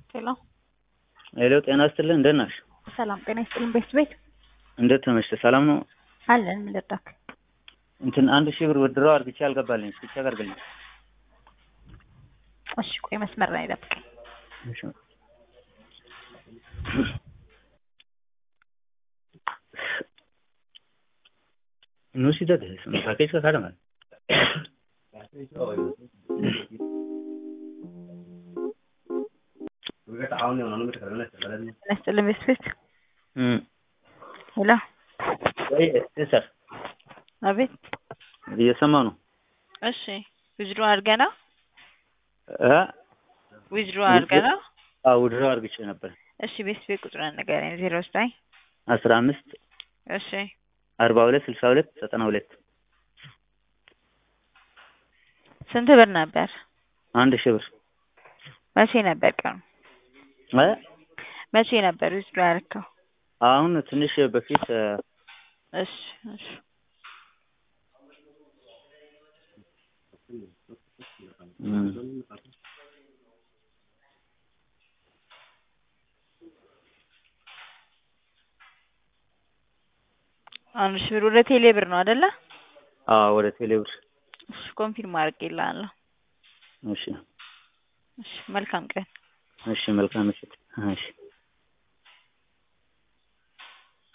ሄሎ ሄሎ ጤና ይስጥልን እንደት ነሽ? ሰላም ጤና ይስጥልን። ቤት ቤት እንዴት ተመሸ? ሰላም ነው? አለን ምን ልርዳክ? እንትን አንድ ሺህ ብር ወድረው አርግቼ አልገባልኝ። እስኪ ቼክ አድርግልኝ። እሺ ቆይ መስመር ላይ ጠብቀኝ። እሺ Nu si date, sono package ka kada mal. ጤና ይስጥልን ቤት ቤት እም ሄሎ ወይ ሰር አቤት እየሰማሁ ነው። እሺ ዊዝድሮ አድርገና እ ዊዝድሮ አድርገና አዎ ውድድር አርግቼ ነበር። እሺ ቤት ቤት ቁጥሩን ንገረኝ። ዜሮ ዘጠኝ አስራ አምስት እሺ አርባ ሁለት ስልሳ ሁለት ዘጠና ሁለት ስንት ብር ነበር? አንድ ሺህ ብር መቼ ነበር ቀኑ? እ መቼ ነበር ዊዝድሮ ያደረከው? አሁን ትንሽ በፊት እ እሺ እሺ እም አንድ ሺህ ብር ወደ ቴሌ ብር ነው አይደለ? አዎ ወደ ቴሌ ብር እሺ ኮንፊርም አድርጌልሃለሁ። እሺ እሺ መልካም ቀን። እሺ መልካም ምሽት። እሺ